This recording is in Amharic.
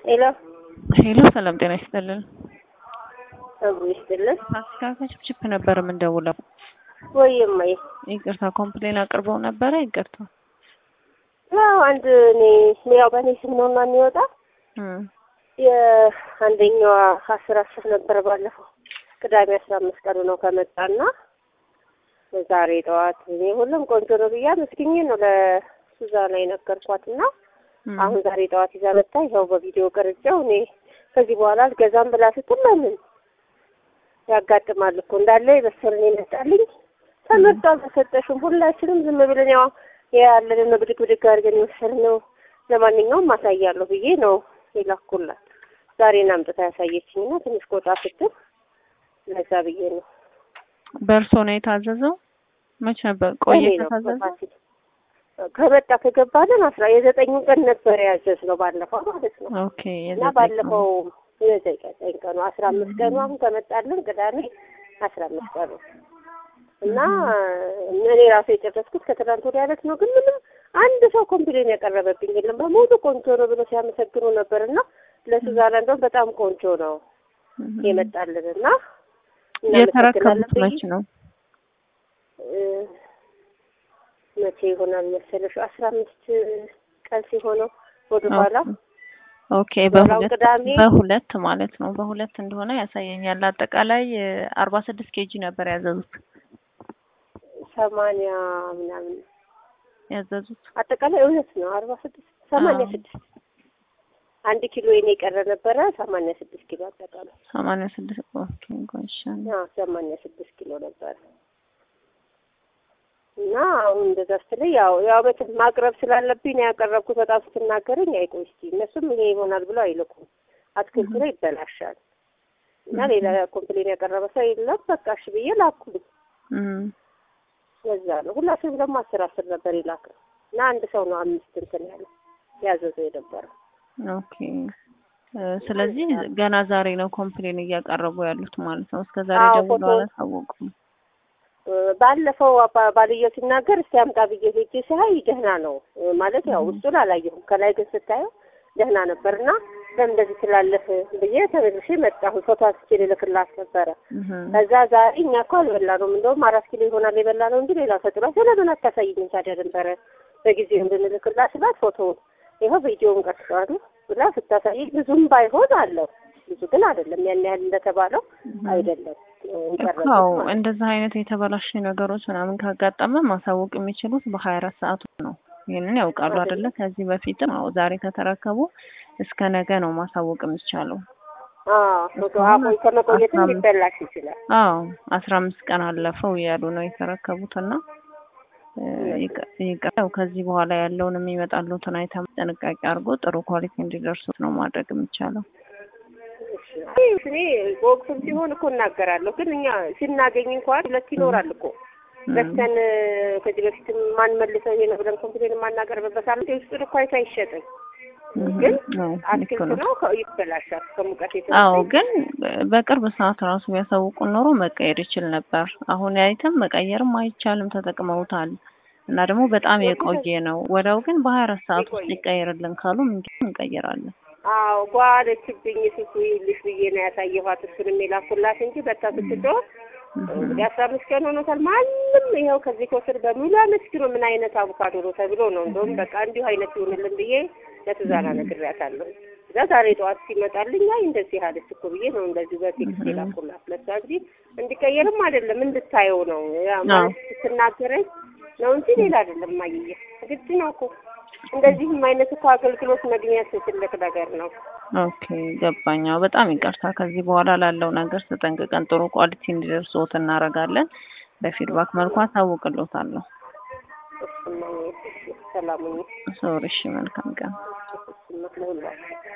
ሄሎ ሄሎ፣ ሰላም ጤና ይስጥልን። ጸጉር ይስጥልን። ፋሲካ ከችፕችፕ ነበር የምንደውለው። ወይ እማዬ፣ ይቅርታ ኮምፕሌን አቅርበው ነበረ። ይቅርታ ያው አንድ እኔ ያው በእኔ ስም ነው እና የሚወጣ እም፣ የአንደኛዋ አስር አስር ነበር ባለፈው ቅዳሜ አስራ አምስት ቀኑ ነው ከመጣና ዛሬ ጠዋት እኔ ሁሉም ቆንጆ ነው ብያ መስግኜ ነው ለሱዛና የነገርኳትና እም፣ አሁን ዛሬ ጠዋት ይዛ መጣ። ይኸው በቪዲዮ ቀርጬው እኔ ከዚህ በኋላ አልገዛም ብላ ስትል ለምን ያጋጥማል እኮ እንዳለ የበሰለን ይመጣልኝ ተመርጦ አልተሰጠሽም። ሁላችንም ዝም ብለን ያው ያለንን ብድግ ብድግ አድርገን የወሰድነው ለማንኛውም ማሳያለሁ ብዬ ነው የላኩላት። ዛሬን አምጥታ ያሳየችኝና ትንሽ ቆጣ ስትል ለዛ ብዬ ነው በእርሶ ነው የታዘዘው? መች ነበር ቆየ እኔ ነው ከታዘዘ? በፋሲል ከመጣ ከገባለን አስራ የዘጠኙ ቀን ነበር ያዘዝነው ባለፈው ማለት ነው። ኦኬ እና የዘጠኝ ባለፈው የዘጠኝ ቀኑ አስራ አምስት ቀኑ አሁን ከመጣልን ቅዳሜ አስራ አምስት ቀኑ እና እኔ ራሱ የጨረስኩት ከትናንት ወዲያ ዕለት ነው። ግን ምንም አንድ ሰው ኮምፕሌን ያቀረበብኝ የለም። በሙሉ ቆንጆ ነው ብሎ ሲያመሰግኑ ነበር እና ለሱዛና እንደውም በጣም ቆንጆ ነው እም፣ የመጣልን እና የተረከቡት ብዬ- መች ነው? እ፣ መቼ ይሆናል መሰለሽ አስራ አምስት ቀን ሲሆነው ወደ ኋላ ኦኬ በኋላው በሁለት ቅዳሜ በሁለት ማለት ነው። በሁለት እንደሆነ ያሳየኛል። አጠቃላይ አርባ ስድስት ኬጂ ነበር ያዘዙት ሰማንያ ምናምን ያዘዙት አጠቃላይ እውነት ነው አርባ ስድስት ሰማንያ አዎ። ስድስት አንድ ኪሎ የኔ የቀረ ነበረ ሰማንያ ስድስት ኪሎ አጠቃላይ ሰማንያ ስድስት ኦኬ ጎንሻን አዎ ሰማንያ ስድስት ኪሎ ነበረ እና አሁን እንደዛ ስትለኝ ያው ያው መቼም ማቅረብ ስላለብኝ ነው ያቀረብኩት። በጣም ስትናገረኝ አይቆይ እስኪ እነሱም ይሄ ይሆናል ብለው አይልኩም። አትክልቱ ላይ ይበላሻል እና ሌላ ኮምፕሌን ያቀረበ ሰው የለም። በቃ እሺ ብዬ ላኩልኝ። እም ለዛ ነው ሁላችንም ደግሞ አስር አስር ነበር የላከው እና አንድ ሰው ነው አምስት እንትን ያለ ያዘዘው የነበረው። ኦኬ እ፣ ስለዚህ ገና ዛሬ ነው ኮምፕሌን እያቀረቡ ያሉት ማለት ነው። እስከ ዛሬ አዎ፣ ደውሎ ፎቶ- አላሳወቁም። እ፣ ባለፈው አባ- ባልየው ሲናገር እስቲ አምጣ ብዬ ሄጄ ሲያይ ደህና ነው እ፣ ማለት ያው ውስጡን አላየሁም። ከላይ ግን ስታየው ደህና ነበር እና ለምን እንደዚህ ትላለህ ብዬ ተመልሼ መጣሁ። ፎቶ አንስቼ ልልክላት ነበረ። እህ ከዛ ዛሬ እኛ እኮ አልበላነውም፣ እንደውም አራት ኪሎ ይሆናል የበላ ነው እንጂ ሌላ ተጥሏል። ስለምን አታሳይኝም ታዲያ ነበረ በጊዜው እንድንልክላት ስላት ፎቶውን ይኸው ቪዲዮውን ቀርጸዋል ብላ ስታሳይ ብዙም ባይሆን አለው ብዙ ግን አይደለም ያን ያህል እንደተባለው አይደለም እኮ አዎ፣ እንደዚህ አይነት የተበላሽ ነገሮች ምናምን ካጋጠመ ማሳወቅ የሚችሉት በሀያ አራት ሰዓት ውስጥ ነው። ይህንን ያውቃሉ አይደለ? ከዚህ በፊትም አዎ፣ ዛሬ ከተረከቡ እስከ ነገ ነው ማሳወቅ የሚቻለው። ፎቶ አሁን ከመቆየትም ሊበላሽ ይችላል። አዎ አስራ አምስት ቀን አለፈው እያሉ ነው የተረከቡትና እ፣ ይቀ- ይቀ- ከዚህ በኋላ ያለውን የሚመጣሉትን አይተም ጥንቃቄ አድርጎ ጥሩ ኳሊቲ እንዲደርሱት ነው ማድረግ የሚቻለው። እሺ፣ እኔ በወቅቱም ሲሆን እኮ እናገራለሁ፣ ግን እኛ ስናገኝ እንኳን ሁለት ይኖራል እኮ በስተን ከዚህ በፊትም ማን መልሰው ይሄ ነው ብለን ኮምፕሌን የማናቀርብበት አለ። ውስጡን እኮ አይቶ አይሸጥም፣ ግን አዎ፣ ልክ አትክልት ነው። ነው ከ- ይበላሻል ከሙቀት አዎ የተነሳ ግን በቅርብ ሰዓት ራሱ ቢያሳውቁን ኖሮ መቀየር ይችል ነበር። አሁን አይተም መቀየርም አይቻልም፣ ተጠቅመውታል እና ደግሞ በጣም የቆየ ነው። ወዲያው ግን በሀያ አራት ሰዓት ውስጥ የቆየ። ይቀየርልን ካሉ ምንድን እንቀይራለን። አዎ ጓለችብኝ ሱሱ ይልሽ ብዬ ነው ያሳየኋት። እሱንም የላኩላት እንጂ በታ ስትጮህ እንግዲህ አስራ አምስት ቀን ሆኖታል። ማንም ይኸው ከዚህ ከወሰድ በሙሉ አመስግኖ ምን አይነት አቮካዶ ነው ተብሎ ነው እንደውም በቃ እንዲሁ አይነት ይሆንልን ብዬ ለትዛና ነግሬያታለሁ። እዛ ዛሬ ጠዋት ሲመጣልኝ አይ እንደዚህ አለች እኮ ብዬ ነው እንደዚህ በቴክስት የላኩላት ለሷ እንጂ እንዲቀየርም አይደለም እንድታየው ነው ያ ማለት ስትናገረኝ ነው እንጂ ሌላ አይደለም። ማየየ ግድ ነው እኮ እንደዚህም አይነት እኮ አገልግሎት መግኘት ትልቅ ነገር ነው። ኦኬ ገባኝ። አዎ በጣም ይቅርታ። ከዚህ በኋላ ላለው ነገር ተጠንቅቀን ጥሩ ኳሊቲ እንዲደርስዎት እናደርጋለን። በፊድባክ መልኩ አሳውቅልዎታለሁ። እሱማ ሰላሙኝ ሶሪ። እሺ፣ መልካም ቀን። እሱማ ለሁላችሁ